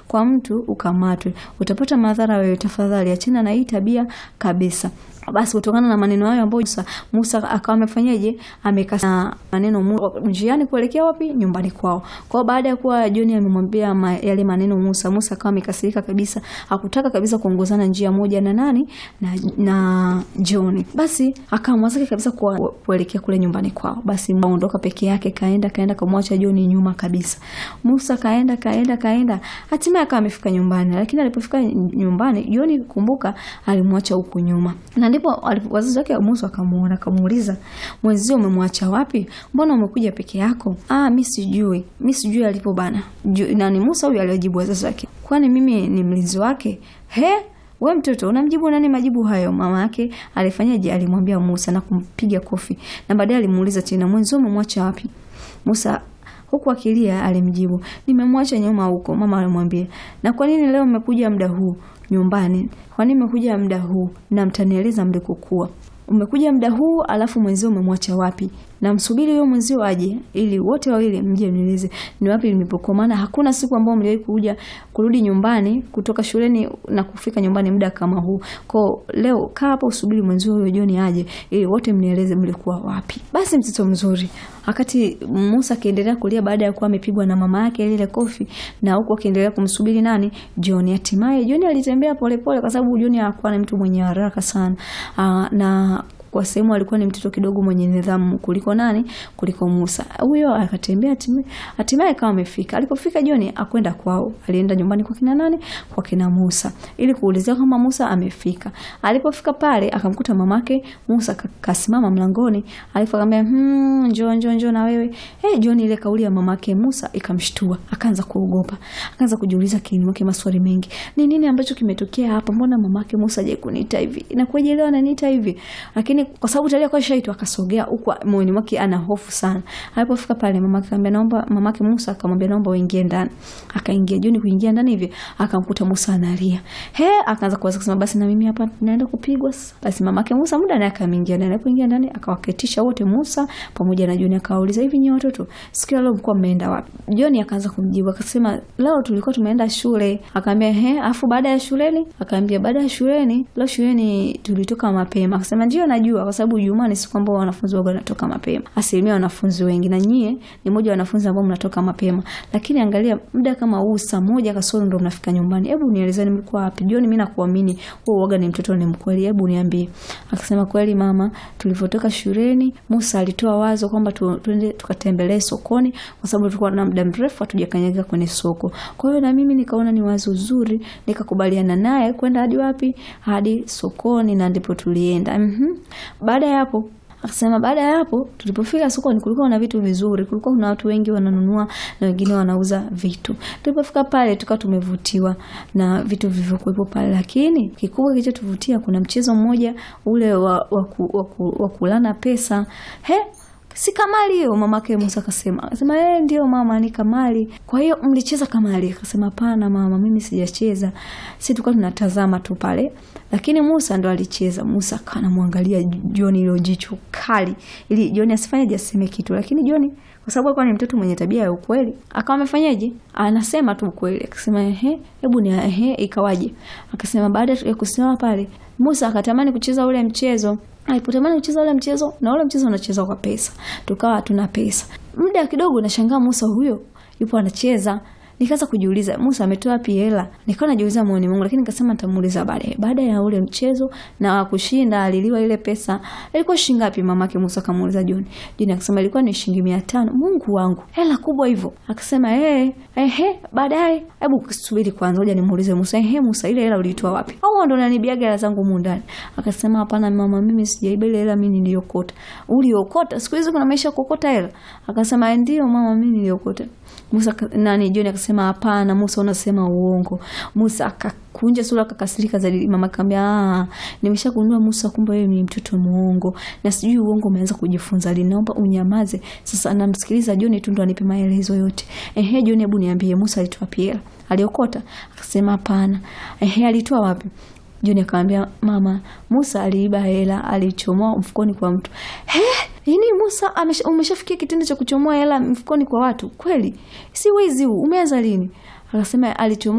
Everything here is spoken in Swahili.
kwa mtu ukamatwe, utapata madhara wewe. Tafadhali achana na hii tabia kabisa. Basi kutokana na maneno hayo ambayo Musa, Musa akawa amefanyaje, amekasa maneno mu- njiani kuelekea wapi? Nyumbani kwao. Kwa hiyo baada ya kuwa John amemwambia ma, yale maneno Musa, Musa akawa amekasirika kabisa, hakutaka kabisa kuongozana njia moja na nani na, na John. Basi akaamua zake kabisa kwa kuelekea kule nyumbani kwao. Basi aondoka peke yake, kaenda kaenda kamwacha John nyuma kabisa. Musa kaenda kaenda kaenda, hatimaye akawa amefika nyumbani, lakini alipofika nyumbani John, kumbuka, alimwacha huku nyuma na ndipo alipo- wazazi wake Musa akamuona akamuuliza, mwenzio umemwacha wapi? Mbona umekuja peke yako? Ah, mi sijui, mi sijui alipo bana. Ju- Nani Musa huyu aliwajibu wazazi wake, kwani mimi ni mlinzi wake? He, we mtoto unamjibu nani majibu hayo? Mama yake alifanyaje? Alimwambia Musa na kumpiga kofi, na baadaye alimuuliza tena, mwenzio umemwacha wapi? Musa huku akilia alimjibu, nimemwacha nyuma huko. Mama alimwambia, na kwa nini leo mmekuja muda huu nyumbani? Kwa nini mmekuja muda huu na mtanieleza mlikokuwa? Umekuja muda huu alafu mwenzio umemwacha wapi? Na msubiri huyo mwenzio aje ili wote wawili mje mnieleze ni wapi mlipokuwa, maana hakuna siku ambayo mliwahi kuja kurudi nyumbani kutoka shuleni na kufika nyumbani muda kama huu. Kwa leo kaa hapa usubiri mwenzio huyo John aje ili wote mnieleze mlikuwa wapi. Basi mtoto mzuri, wakati Musa akiendelea kulia baada ya kuwa amepigwa na mama yake lile kofi, na huku akiendelea kumsubiri nani John. Hatimaye John alitembea polepole, kwa sababu John hakuwa ni mtu mwenye haraka sana Aa, na kwa sehemu alikuwa ni mtoto kidogo mwenye nidhamu kuliko nani, kuliko Musa. Huyo akatembea hatimaye- hatimaye kama amefika. Alipofika John akwenda kwao, alienda nyumbani kwa kina nani, kwa kina Musa ili kuulizia kama Musa amefika. Alipofika pale akamkuta mamake Musa ka- kasimama mlangoni, alipo akamwambia hmm, njoo njoo njoo na wewe. Eh, John ile kauli ya mamake Musa ikamshtua, akaanza kuogopa, akaanza kujiuliza kiini mwake maswali mengi. Ni nini ambacho kimetokea hapa? Mbona mamake Musa hajawahi kuniita hivi? Inakuwaje leo ananiita hivi? Lakini kwa sababu tayari alikuwa shaitwa, akasogea huku moyoni mwake ana hofu sana. Alipofika pale mamake akamwambia naomba, mamake Musa akamwambia naomba uingie ndani. Akaingia John kuingia ndani hivi, akamkuta Musa analia. He, akaanza kuwaza kusema basi na mimi hapa naenda kupigwa sasa. Basi mamake Musa muda naye akaingia ndani. Alipoingia ndani akawaketisha wote Musa pamoja na John akawauliza hivi nyote watoto, siku ya leo mlikuwa mmeenda wapi? John akaanza kumjibu akasema leo tulikuwa tumeenda shule. Akaambia he, afu baada ya shuleni? Akaambia baada ya shuleni, leo shuleni tulitoka mapema. Akasema ndio najua kwa sababu Ijumaa ni siku ambayo wanafunzi waga wanatoka mapema. Asilimia wanafunzi wengi na nyie ni mmoja wa wanafunzi ambao mnatoka mapema. Lakini angalia muda kama huu saa moja kasoro ndo mnafika nyumbani. Hebu nielezeni mlikuwa wapi? John, mimi nakuamini wewe uoga ni mtoto ni mkweli. Hebu niambie. Akasema kweli mama, tulivyotoka shuleni Musa alitoa wazo kwamba tu- tuende tukatembelee sokoni kwa sababu tulikuwa na muda mrefu hatujakanyaga kwenye soko. Kwa hiyo na mimi nikaona ni wazo zuri, nikakubaliana naye kwenda hadi wapi? Hadi sokoni na ndipo tulienda. Mhm. Baada ya hapo akasema baada ya hapo tulipofika sokoni kulikuwa na vitu vizuri, kulikuwa kuna watu wengi wananunua na wengine wanauza vitu. Tulipofika pale tukawa tumevutiwa na vitu vilivyokuwepo pale, lakini kikubwa kilichotuvutia kuna mchezo mmoja ule wa, wa, ku- wa, ku- wa kulana pesa. He, si kamali hiyo? Mamake Musa akasema, akasema eh, ndio mama, ni kamali. Kwa hiyo mlicheza kamali? Akasema hapana mama, mimi sijacheza, si tulikuwa tunatazama tu pale, lakini Musa ndo alicheza. Musa akawa anamwangalia John ilo jicho kali, ili John asifanyeje, aseme kitu, lakini John kwa sababu alikuwa ni mtoto mwenye tabia ya ukweli, akawa amefanyaje, anasema tu ukweli. Akasema ehe, hebu ni ehe, ikawaje? Akasema baada ya kusimama pale, Musa akatamani kucheza ule mchezo alipotamani kucheza ule mchezo na ule mchezo unachezwa kwa pesa, tukawa hatuna pesa. Muda kidogo nashangaa Musa huyo yupo anacheza, nikaanza kujiuliza Musa ametoa wapi hela? Nikawa najiuliza moyoni mwangu, lakini nikasema nitamuuliza baadaye. Baada ya ule mchezo na kushinda, aliliwa ile pesa. Ilikuwa shilingi ngapi? Mamake Musa akamuuliza John. John akasema ilikuwa ni shilingi mia tano. Mungu wangu, hela kubwa hivyo. Akasema eh, ehe, baadaye. Hebu subiri kwanza, ngoja nimuulize Musa. Ehe, Musa, ile hela ulitoa wapi? Au ndo unanibiaga hela zangu humu ndani? Akasema hapana mama, mimi sijaiba ile hela, mimi niliokota. Uliokota? Siku hizi kuna maisha ya kuokota hela? Akasema ndio mama, mimi niliokota. Musa ka- nani John akasema hapana, Musa unasema uongo. Musa akakunja sura akakasirika zaidi. Mama akamwambia ah, nimeshagundua Musa, kumbe wewe ni mtoto muongo na sijui uongo umeanza kujifunza lini. Naomba unyamaze sasa. Namsikiliza John tu ndo anipe maelezo yote. Ehe John, hebu niambie Musa alitoa pia aliokota? Akasema hapana. Ehe, alitoa wapi? John akamwambia mama, Musa aliiba hela, alichomoa mfukoni kwa mtu. He, yani Musa amesha- umeshafikia kitendo cha kuchomoa hela mfukoni kwa watu kweli? Si wizi huu, umeanza lini? Akasema alichomoa